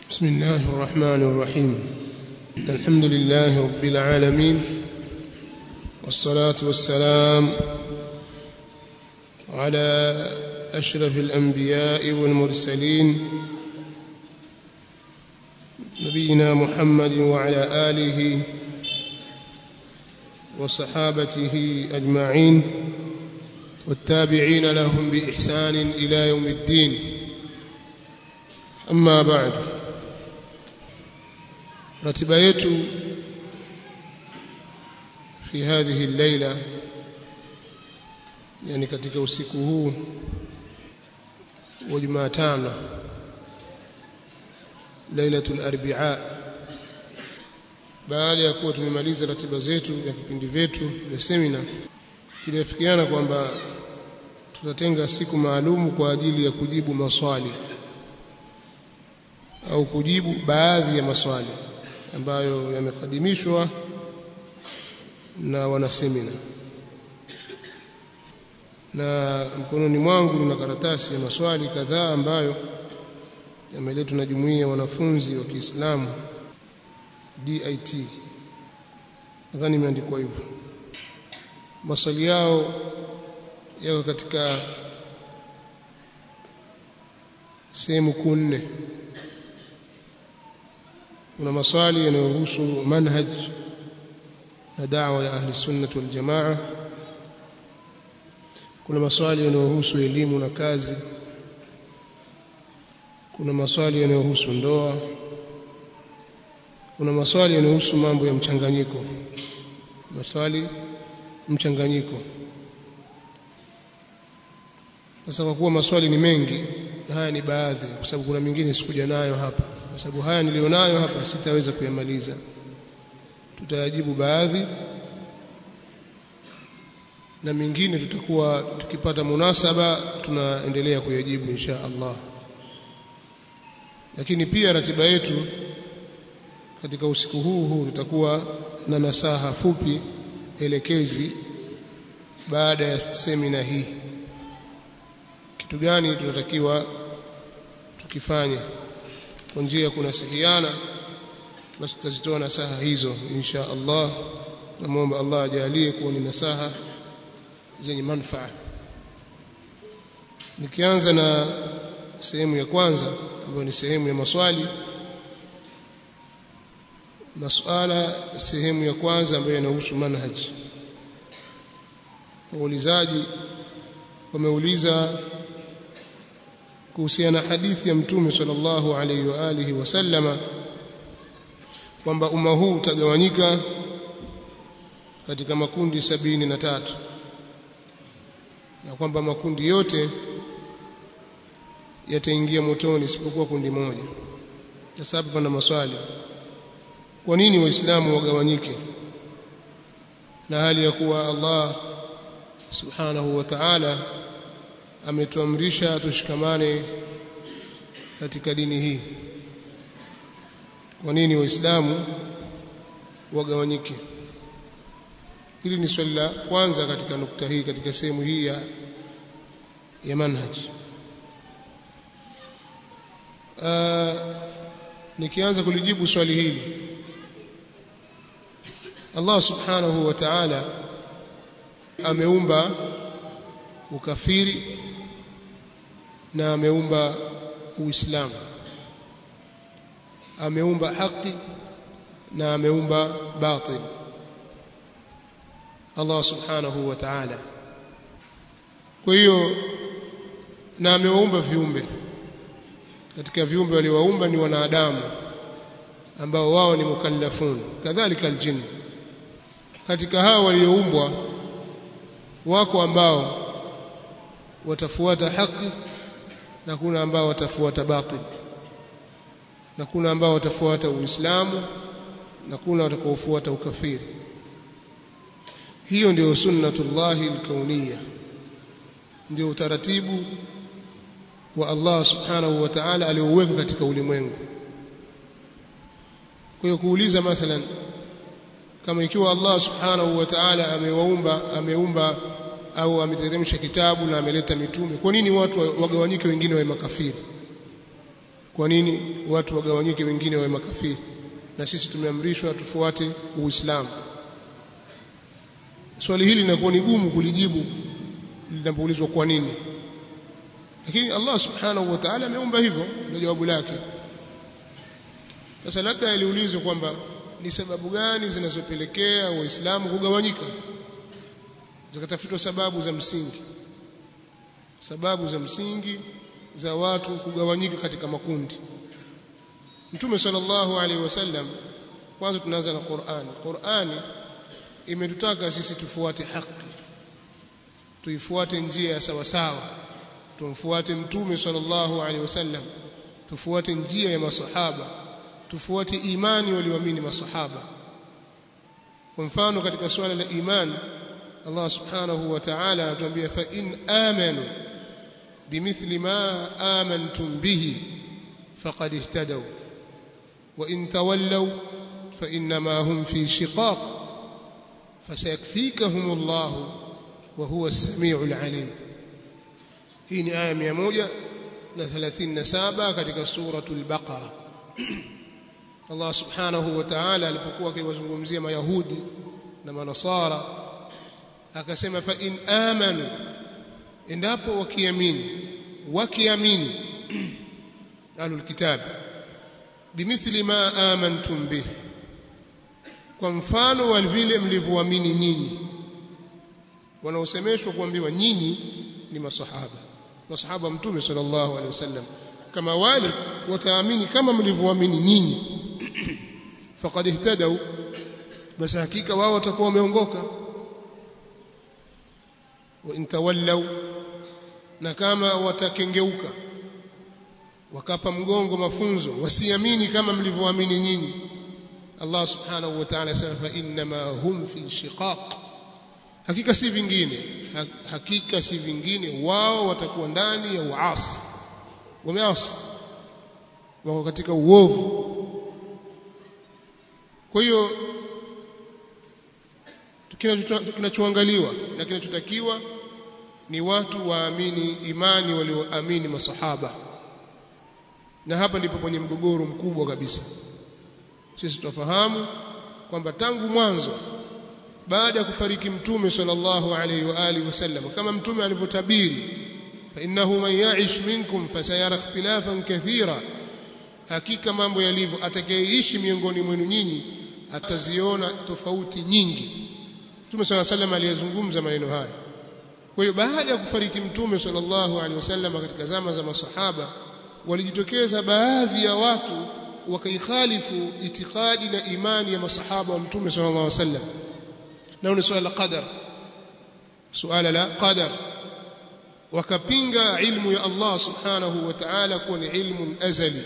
بسم الله الرحمن الرحيم الحمد لله رب العالمين والصلاة والسلام على أشرف الأنبياء والمرسلين نبينا محمد وعلى آله وصحابته أجمعين والتابعين لهم بإحسان إلى يوم الدين أما بعد ratiba yetu fi hadhihi llaila yani katika usiku huu wa Jumatano lailatul arbaa baada ya kuwa tumemaliza ratiba zetu na vipindi vyetu vya semina tuliafikiana kwamba tutatenga siku maalumu kwa ajili ya kujibu maswali au kujibu baadhi ya maswali ambayo yamekadimishwa na wanasemina na mkononi mwangu nina karatasi ya maswali kadhaa ambayo yameletwa na jumuiya ya wanafunzi wa Kiislamu DIT nadhani imeandikwa hivyo maswali yao yako katika sehemu kuu nne kuna maswali yanayohusu manhaj na da'wa ya ahli sunnah wal jamaa kuna maswali yanayohusu elimu na kazi kuna maswali yanayohusu ndoa kuna maswali yanayohusu mambo ya mchanganyiko maswali mchanganyiko sasa kwa kuwa maswali ni mengi haya ni baadhi kwa sababu kuna mingine sikuja nayo hapa kwa sababu haya nilionayo hapa sitaweza kuyamaliza tutayajibu baadhi na mingine tutakuwa tukipata munasaba tunaendelea kuyajibu insha Allah lakini pia ratiba yetu katika usiku huu huu tutakuwa na nasaha fupi elekezi baada ya semina hii kitu gani tunatakiwa tukifanye kwa njia ya kunasihiana basi tutazitoa nasaha hizo insha Allah namuomba Allah ajalie kuwa ni nasaha zenye manufaa nikianza na sehemu ya kwanza ambayo ni sehemu ya maswali masuala sehemu ya kwanza ambayo yanahusu manhaj waulizaji wameuliza kuhusiana na hadithi ya mtume sallallahu alaihi wa alihi wasallama kwamba umma huu utagawanyika katika makundi sabini na tatu na kwamba makundi yote yataingia motoni isipokuwa kundi moja sasa hapa pana maswali kwa nini waislamu wagawanyike na hali ya kuwa Allah subhanahu wa ta'ala ametuamrisha tushikamane katika dini hii kwa nini waislamu wagawanyike hili ni swali la kwanza katika nukta hii katika sehemu hii ya ya manhaj uh, nikianza kulijibu swali hili Allah subhanahu wa ta'ala ameumba ukafiri na ameumba uislamu ameumba haki na ameumba batil Allah subhanahu wa ta'ala kwa hiyo na amewaumba viumbe katika viumbe waliowaumba ni wanadamu ambao wao ni mukallafun kadhalika aljin katika hao walioumbwa wako ambao watafuata haki na kuna ambao watafuata batil na kuna ambao watafuata uislamu na kuna watakaofuata ukafiri hiyo ndio sunnatullahi alkauniyya ndio utaratibu wa Allah subhanahu wa ta'ala alioweka katika ulimwengu kwa hiyo kuuliza mathalan kama ikiwa Allah subhanahu wa ta'ala amewaumba ameumba au ameteremsha kitabu na ameleta mitume kwa nini watu wagawanyike wengine wawe makafiri kwa nini watu wagawanyike wengine wawe makafiri na sisi tumeamrishwa tufuate uislamu swali hili linakuwa ni gumu kulijibu linapoulizwa kwa nini lakini Allah subhanahu wa ta'ala ameumba hivyo ndio jawabu lake sasa labda aliulizwa kwamba ni sababu gani zinazopelekea waislamu kugawanyika zikatafutwa sababu za msingi sababu za msingi za watu kugawanyika katika makundi Mtume sallallahu alaihi wasallam kwanza tunaanza na Qur'ani Qur'ani imetutaka sisi tufuate haki tuifuate njia ya sawa sawa tumfuate Mtume sallallahu alaihi wasallam tufuate njia ya masahaba tufuate imani walioamini masahaba kwa mfano katika swala la imani Allah subhanahu wa ta'ala anatuambia fa in amanu bimithli ma amantum bihi faqad ihtadaw wa in tawallaw fa inma hum fi shiqaq fasayakfikahum Allah wa huwa as-sami'ul alim hii ni aya 137 katika suratul baqara Allah subhanahu wa ta'ala alipokuwa akiwazungumzia mayahudi na manasara akasema fa in amanu endapo wakiamini wakiamini ahlul kitab bimithli ma amantum bih kwa mfano wa vile mlivyoamini nyinyi wanaosemeshwa kuambiwa nyinyi ni masahaba masahaba mtume sallallahu alaihi wasallam kama wale wataamini kama mlivyoamini nyinyi faqad ihtadaw basi hakika wao watakuwa wameongoka wa intawallaw na kama watakengeuka wakapa mgongo mafunzo wasiamini kama mlivyoamini nyinyi Allah subhanahu wa ta'ala sema fa inma hum fi shiqaq hakika si vingine hakika si vingine wao watakuwa ndani ya uasi wameasi wako katika uovu kwa hiyo kinachoangaliwa na kinachotakiwa ni watu waamini imani walioamini masahaba na hapa ndipo kwenye mgogoro mkubwa kabisa sisi tunafahamu kwamba tangu mwanzo baada ya kufariki mtume sallallahu alaihi wa alihi wasallam kama mtume alivyotabiri fa innahu man ya'ish minkum fasayara ikhtilafan kathira hakika mambo yalivyo atakayeishi miongoni mwenu nyinyi ataziona tofauti nyingi Mtume صلى الله عليه وسلم aliyezungumza maneno haya kwa hiyo baada ya kufariki mtume sallallahu alaihi wasallam katika zama za masahaba walijitokeza baadhi ya watu wakaikhalifu itikadi na imani ya masahaba wa mtume sallallahu alaihi wasallam na ni swala la qadar suala la qadar wakapinga ilmu ya Allah subhanahu wa ta'ala kuwa ni ilmu azali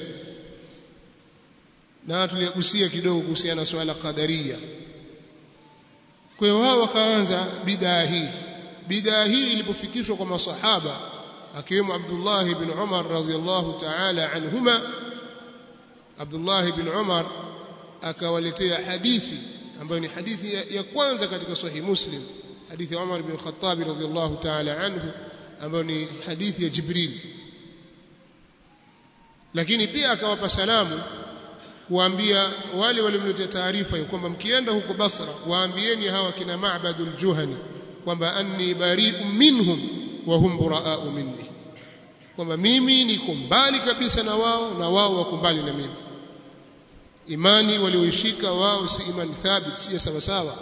na tuliyagusia kidogo kuhusiana na swala qadaria kwa hiyo wao wakaanza bidaa hii bidaa hii ilipofikishwa kwa masahaba akiwemo Abdullah ibn Umar radhiyallahu ta'ala anhuma Abdullah ibn Umar akawaletea hadithi ambayo ni hadithi ya, ya kwanza katika sahih Muslim hadithi ya Umar ibn Khattab radhiyallahu ta'ala anhu ambayo ni hadithi ya Jibril lakini pia akawapa salamu kuambia wale walimletea taarifa ya kwamba mkienda huko Basra waambieni hawa kina Ma'badul Juhani kwamba anni bari'un minhum wa hum buraa'u minni kwamba mimi niko mbali kabisa na wao na wao wako mbali na mimi imani walioishika wao si imani thabit si sawa sawa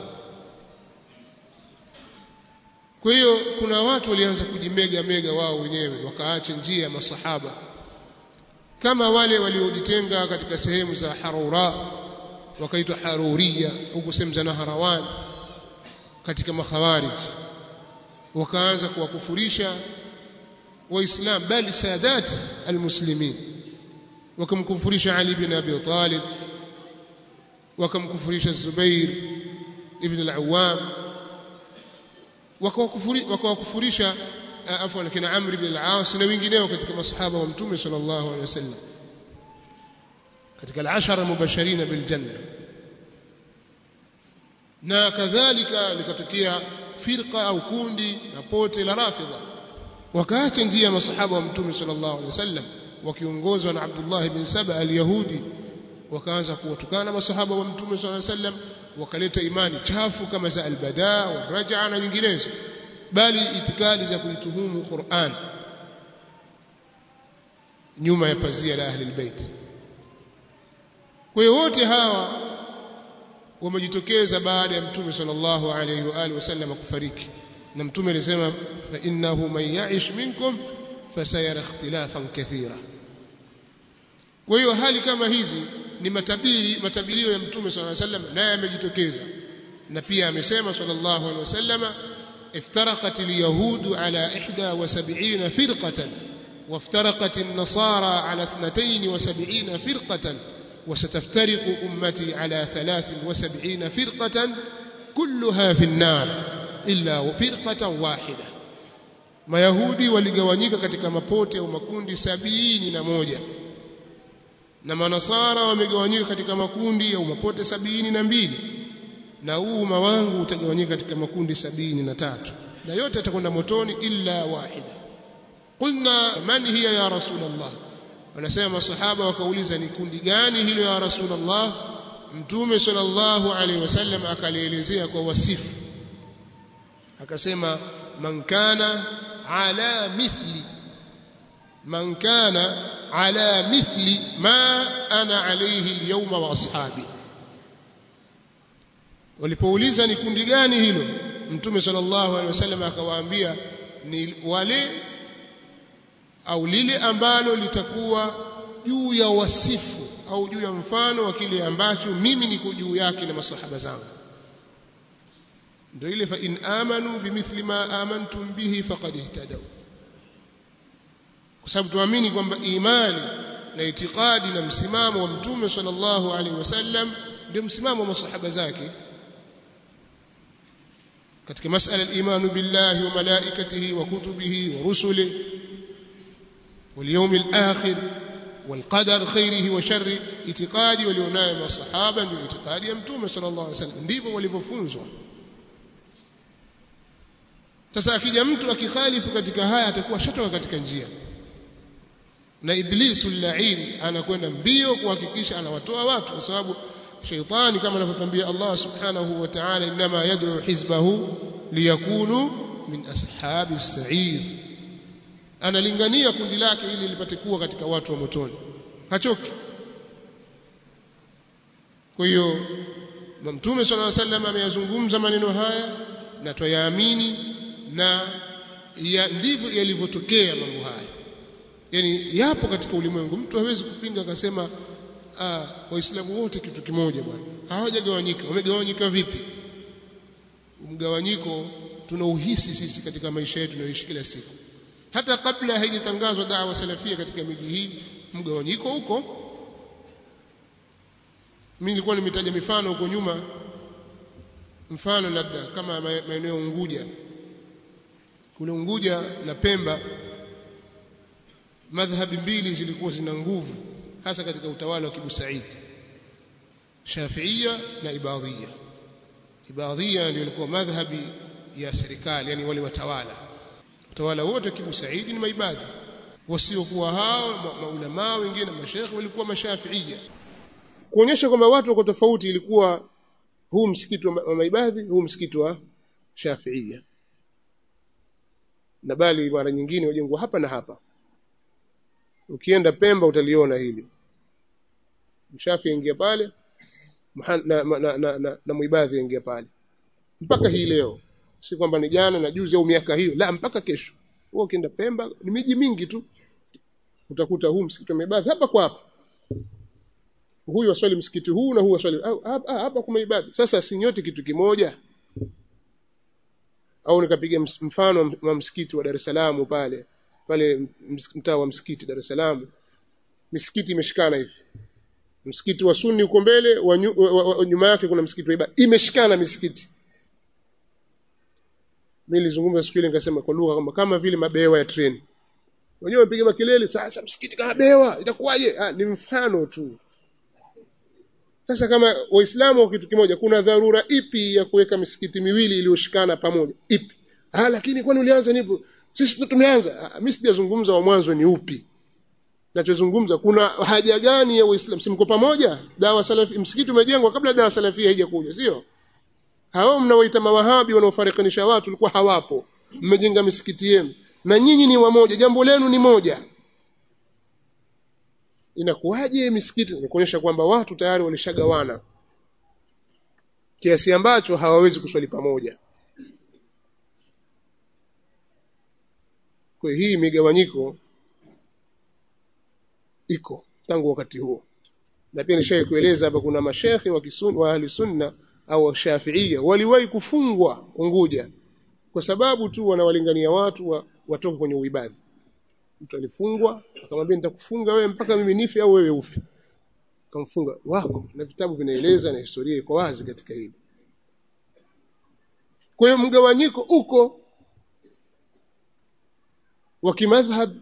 kwa hiyo kuna watu walianza kujimega mega wao wenyewe wakaacha njia ya masahaba kama wale waliojitenga katika sehemu za Harura wakaitwa Haruria huko sehemu za Naharawan katika makhawarij wakaanza kuwakufurisha waislam bali sadat almuslimin wakamkufurisha Ali bin Abi Talib wakamkufurisha Zubair ibn al-Awwam wakawakufurisha afwan kina Amr ibn al-As na wengineo katika masahaba wa Mtume sallallahu alaihi wasallam katika al-ashara mubashirin bil janna na kadhalika likatokea firqa au kundi na pote la rafidha wakaacha njia ya masahaba wa Mtume sallallahu alaihi wasallam wakiongozwa na Abdullah ibn Saba al-Yahudi wakaanza kuwatukana masahaba wa Mtume صلى الله عليه وسلم wakaleta imani chafu kama za al-bada wal-raj'a na nyinginezo bali itikadi za kuituhumu Qur'an nyuma ya pazia la ahli albayt kwa hiyo wote hawa wamejitokeza baada ya mtume sallallahu alayhi wa alihi wasallam kufariki na mtume alisema fa innahu man ya'ish minkum fasayara ikhtilafan kathira kwa hiyo hali kama hizi ni matabiri matabirio ya mtume sallallahu alayhi wasallam naye amejitokeza na pia amesema sallallahu alayhi wasallam افترقت اليهود على 71 فرقة وافترقت النصارى على 72 فرقة وستفترق أمتي على 73 فرقة كلها في النار إلا فرقة واحدة mayahudi waligawanyika katika mapote au makundi sabini na moja na manasara wamegawanyika katika makundi au mapote sabini na mbili na huu umma wangu utagawanyika katika makundi sabini na tatu na yote yatakwenda motoni illa wahida qulna man hiya ya rasulullah wanasema masahaba wakauliza ni kundi gani hilo ya rasulullah mtume sallallahu alaihi wasallam akalielezea kwa wasifu akasema man kana ala mithli man kana ala mithli ma ana alayhi alyawma wa ashabi walipouliza ni kundi gani hilo mtume sallallahu alaihi wasallam akawaambia ni wale au lile ambalo litakuwa juu ya wasifu au juu ya mfano wa kile ambacho mimi niko juu yake na masahaba zangu ndio ile fa in amanu bimithli ma amantum bihi faqad ihtadaw kwa sababu tuamini kwamba imani na itikadi na msimamo wa mtume sallallahu alaihi wasallam ndio msimamo wa masahaba zake katika masala al-imanu billahi wa malaikatihi wa kutubihi wa rusulihi واليوم الآخر والقدر خيره وشره اعتقادي walionayo masahaba ndio itikadi ya mtume sallallahu alaihi wasallam ndivyo walivyofunzwa sasa akija mtu akikhalifu katika haya atakuwa shatoka katika njia na iblisu lain anakwenda mbio kuhakikisha anawatoa watu kwa sababu shaitani kama anavyotambia Allah subhanahu wa ta'ala inma yad'u hizbahu liyakunu min ashabi as-sa'ir analingania kundi lake ili lipate kuwa katika watu wa motoni hachoki kwa hiyo mtume sallallahu alaihi wasallam ameyazungumza maneno haya na twayaamini na ya ndivyo yalivyotokea mambo haya yani yapo katika ulimwengu mtu hawezi kupinga akasema ah waislamu wote kitu kimoja bwana hawajagawanyika wamegawanyika vipi mgawanyiko tunauhisi sisi katika maisha yetu tunayoishi kila siku hata kabla haijatangazwa dawa salafia katika miji hii mgawanyiko huko mimi nilikuwa nimetaja mifano huko nyuma mfano labda kama maeneo Unguja kule Unguja na Pemba madhhabi mbili zilikuwa zina nguvu hasa katika utawala wa Kibu Said Shafiia na Ibadhia Ibadhia ndio ilikuwa madhhabi ya serikali yani wale watawala utawala wote Kibu Said ni maibadhi wasiokuwa hao maulama wengine mashekhi walikuwa mashafiia kuonyesha kwamba watu wako tofauti ilikuwa huu msikiti wa maibadhi huu msikiti wa shafiia na bali mara nyingine wajengwa hapa na hapa ukienda Pemba utaliona hili mshafi ingia pale na, na, na, na, na, na muibadhi ingia pale mpaka hii leo si kwamba ni jana na juzi au miaka hiyo la mpaka kesho wewe ukienda Pemba ni miji mingi tu utakuta huu msikiti wa muibadhi hapa kwa hapa huyu aswali msikiti huu na huyu aswali hapa, hapa kwa muibadhi sasa si nyote kitu kimoja au nikapiga mfano wa msikiti wa Dar es Salaam pale pale mtaa wa msikiti Dar es Salaam misikiti imeshikana hivi msikiti wa Sunni uko mbele wa nyuma yake kuna msikiti wa ibada imeshikana misikiti mimi nilizungumza siku ile nikasema kwa lugha kama kama vile mabewa ya treni wenyewe wapiga makelele sasa msikiti kama bewa itakuwaje ah ni mfano tu sasa kama waislamu wa kitu kimoja kuna dharura ipi ya kuweka misikiti miwili iliyoshikana pamoja ipi ah lakini kwani ulianza nipo sisi tumeanza mimi sijazungumza wa mwanzo ni upi nachozungumza kuna haja gani ya Uislamu simko pamoja dawa salafi msikiti umejengwa kabla dawa salafia haijakuja sio hao mnaoita mawahabi wanaofarikanisha watu walikuwa hawapo mmejenga misikiti yenu na nyinyi ni wamoja jambo lenu ni moja inakuwaje misikiti ni kuonyesha kwamba watu tayari walishagawana kiasi ambacho hawawezi kuswali pamoja kwa hii migawanyiko iko tangu wakati huo na pia nishawahi kueleza hapa kuna mashekhe wa kisun wa ahli sunna au wa shafiia waliwahi kufungwa Unguja kwa sababu tu wanawalingania watu wa, watoke kwenye uibadhi mtu alifungwa akamwambia nitakufunga wewe mpaka mimi nife au wewe ufe akamfunga wako na vitabu vinaeleza na historia iko wazi katika hili kwa hiyo mgawanyiko uko wa kimadhhab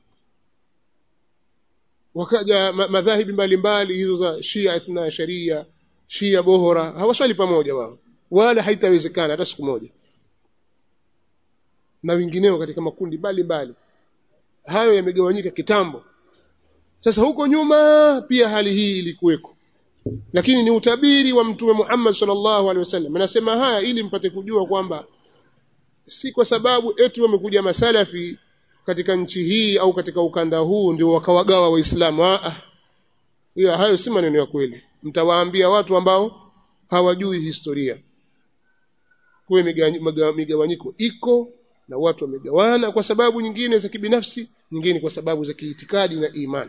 wakaja madhahibi mbalimbali hizo za Shia ithna sharia Shia bohora hawaswali pamoja wao wala haitawezekana hata siku moja na wengineo katika makundi mbalimbali hayo yamegawanyika kitambo sasa huko nyuma pia hali hii ilikuweko lakini ni utabiri wa mtume Muhammad sallallahu alaihi wasallam anasema haya ili mpate kujua kwamba si kwa sababu eti wamekuja masalafi katika nchi hii au katika ukanda huu ndio wakawagawa waislamu ah hiyo hayo si maneno ya kweli mtawaambia watu ambao hawajui historia kwa migawanyiko iko na watu wamegawana kwa sababu nyingine za kibinafsi nyingine kwa sababu za kiitikadi na imani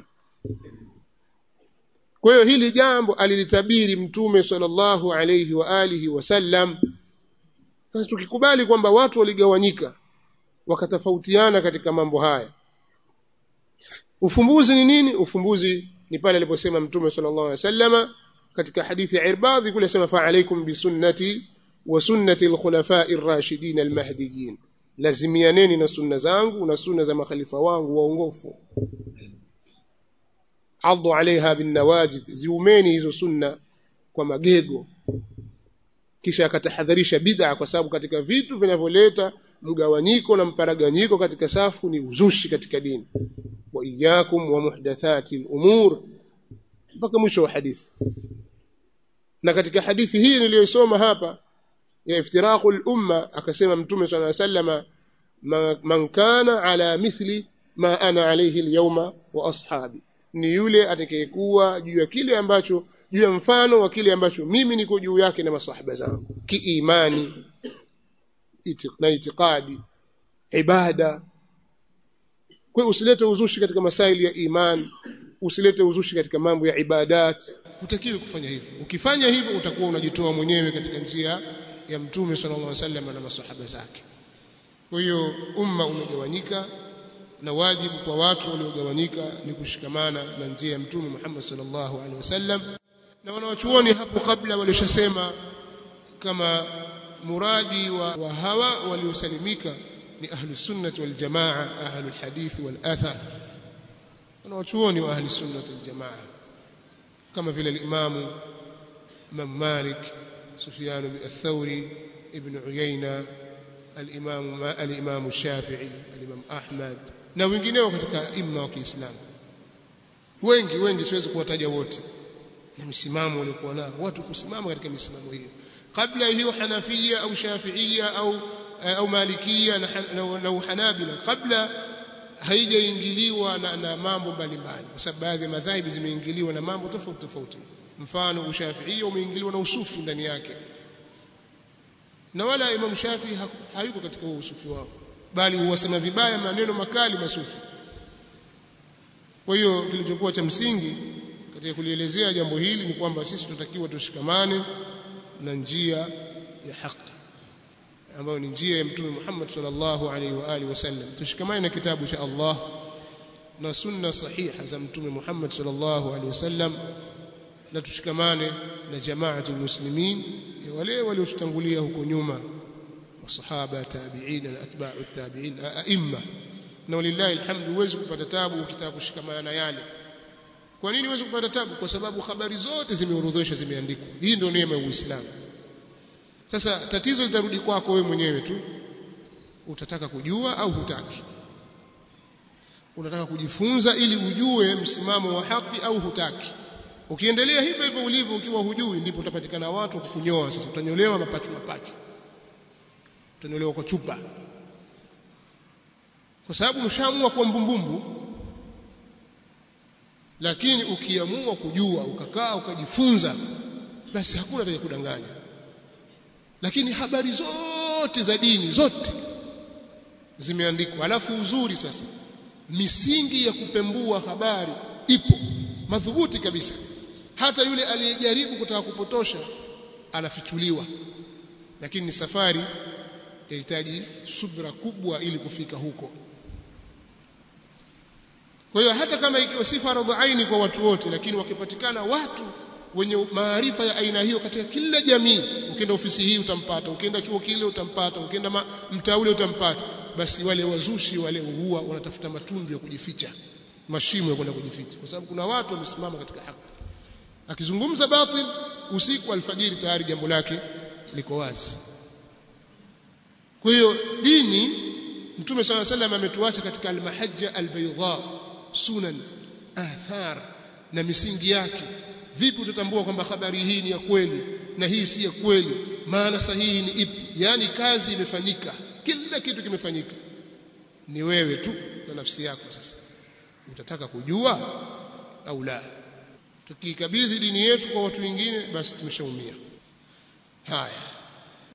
kwa hiyo hili jambo alilitabiri mtume sallallahu alayhi wa alihi wasallam sasa tukikubali kwamba watu waligawanyika wakatofautiana katika mambo haya ufumbuzi ni nini ufumbuzi ni pale aliposema mtume sallallahu alaihi wasallama katika hadithi ya Irbadhi kule sema fa alaikum bisunnati wa sunnati alkhulafai ar-rashidin al-mahdiyyin lazimianeni na sunna zangu na sunna za makhalifa wangu waongofu addu alaiha bin nawajid ziumeni hizo sunna kwa magego kisha akatahadharisha bid'a kwa sababu katika vitu vinavyoleta mgawanyiko na mparaganyiko katika safu ni uzushi katika dini wa iyyakum wa muhdathati al-umur mpaka mwisho wa hadithi na katika hadithi hii niliyosoma hapa ya iftiraqu al-umma akasema mtume swalla sallama man kana ala mithli ma ana alayhi al-yawma wa ashabi ni yule atakayekuwa juu ya kile ambacho juu ya mfano wa kile ambacho mimi niko juu yake na masahaba zangu kiimani na itikadi ibada kwa usilete uzushi katika masaili ya iman usilete uzushi katika mambo ya ibadat utakiwi kufanya hivyo ukifanya hivyo utakuwa unajitoa mwenyewe katika njia ya mtume sallallahu alaihi wasallam na masahaba zake kwa hiyo umma umegawanyika na wajibu kwa watu waliogawanyika ni kushikamana na njia ya mtume Muhammad sallallahu alaihi wasallam na wanawachuoni hapo kabla walishasema kama muradi wa, wa hawa waliosalimika ni ahlu sunnati wal jamaa ahlu alhadith wal athar wanawachuoni wa ahli sunnati wal jamaa kama vile al-imamu Imam Malik Sufyan al-Thawri Ibn Uyayna al-Imam al-Imam Shafi'i al-Imam Ahmad na wengineo katika imma wa Kiislamu wengi wengi siwezi kuwataja wote na msimamo waliokuwa nao watu kusimama katika misimamo hiyo kabla hiyo Hanafia au Shafiia au au Malikia na, na, na Hanabila kabla haijaingiliwa na, na mambo mbalimbali kwa sababu baadhi ya madhahibi zimeingiliwa na mambo tofauti tofauti mfano ushafiia umeingiliwa na usufi ndani yake na wala Imam Shafi hayuko katika huo usufi wao bali huwasema vibaya maneno makali masufi kwa hiyo kilichokuwa cha msingi katika kulielezea jambo hili ni kwamba sisi tutakiwa tushikamane na njia ya haki ambayo ni njia ya mtume Muhammad sallallahu alaihi wa alihi wasallam tushikamane na kitabu cha Allah na sunna sahiha za mtume Muhammad sallallahu alaihi wasallam na tushikamane na jamaatul muslimin ya wale waliotutangulia huko nyuma masahaba tabi'in na atba'u tabi'in aimma na walillahi alhamdu huwezi kupata tabu ukitaka kushikamana na yale kwa nini huwezi kupata tabu kwa sababu habari zote zimeorodheshwa zimeandikwa hii ndio neema ya Uislamu sasa tatizo litarudi kwako wewe mwenyewe tu utataka kujua au hutaki unataka kujifunza ili ujue msimamo wa haki au hutaki ukiendelea hivyo hivyo ulivyo ukiwa hujui ndipo utapatikana watu kukunyoa sasa utanyolewa mapachu mapachu utanyolewa kwa chupa kwa sababu mshaamua kuwa mbumbumbu lakini ukiamua kujua ukakaa ukajifunza basi hakuna atakaye kudanganya lakini habari zote za dini zote zimeandikwa alafu uzuri sasa misingi ya kupembua habari ipo madhubuti kabisa hata yule aliyejaribu kutaka kupotosha anafichuliwa lakini ni safari yahitaji subra kubwa ili kufika huko kwa hiyo hata kama ikiwa si faradhu aini kwa watu wote lakini wakipatikana watu wenye maarifa ya aina hiyo katika kila jamii ukienda ofisi hii utampata ukienda chuo kile utampata ukienda mtaa ule utampata basi wale wazushi wale huwa wanatafuta matundu ya kujificha mashimo ya kwenda kujificha kwa sababu kuna watu wamesimama katika haki akizungumza batil usiku alfajiri tayari jambo lake liko wazi kwa hiyo dini mtume swalla sallam ametuacha katika almahajja albayda sunan athar na misingi yake vipi utatambua kwamba habari hii ni ya kweli na hii si ya kweli maana sahihi ni ipi yani kazi imefanyika kila kitu kimefanyika ni wewe tu na nafsi yako sasa utataka kujua au la tukikabidhi dini yetu kwa watu wengine basi tumeshaumia haya